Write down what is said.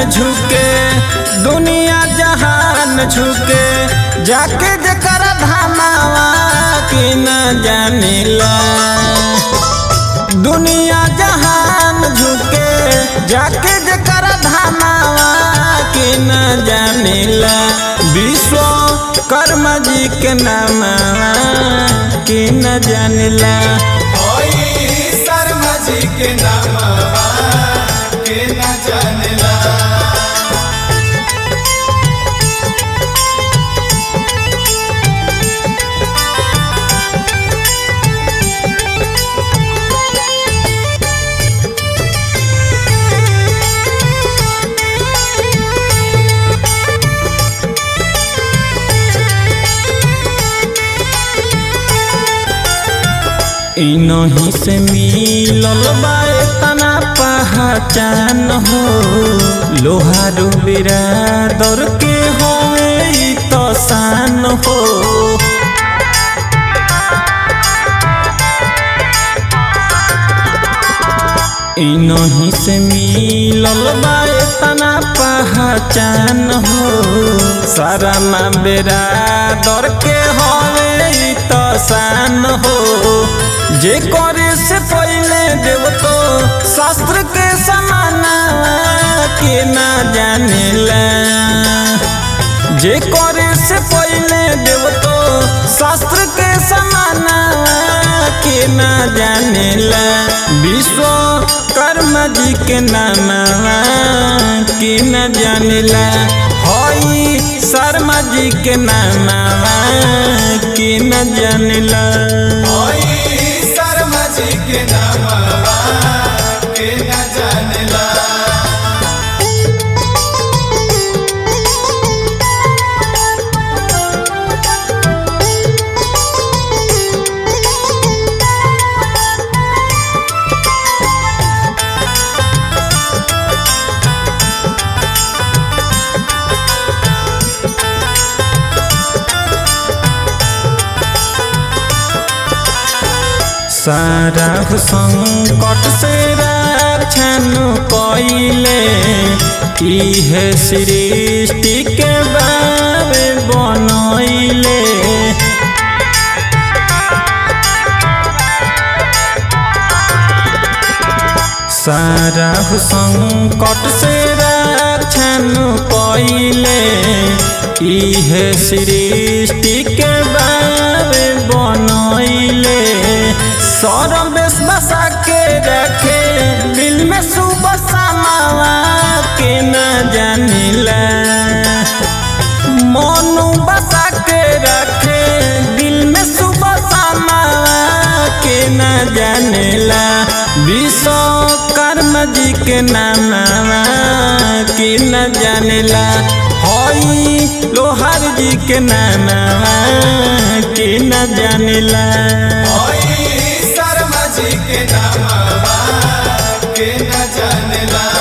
झुके दुनिया जहान झुके जाके जकर धामावा के न जानिला दुनिया जहान झुके जाके जकर धामावा के न जानिला विश्व कर्म जी के नामावा के न जानिला ओई शर्मा जी के नामवा के न जानेला इनही से मिलल बा तना पहचान हो लोहारू बिरादर के होवे ई तो शान हो इनही से मिलल बा तना पहचान हो सारा माँ बेरादर के होवे ई तो शान हो जे करे से पहले देव तो शास्त्र के समाना के ना जानेला जे करे से पहले देव तो शास्त्र के समाना के ना जानेला विश्व कर्म जी के नामा के न जानेला हई शर्मा जी के नामा के न जानेला ओई शर्मा जी के नामवा के न जानेला सारा संकट से रक्षण कइले इहे सृष्टि के बाबे बनैले सारा संकट से रक्षण कइले इहे सृष्टि के बाबे बनैले सरवेश बसा के रखे दिल में सुबह समावा के न जानिला मनु बसा के रखे दिल में सुबह समावा के न जानेला विश्वकर्म जी के नामा के न जानेला हई लोहार जी के नामा के न जानेला ओई शर्मा जी के नामवा के न जानेला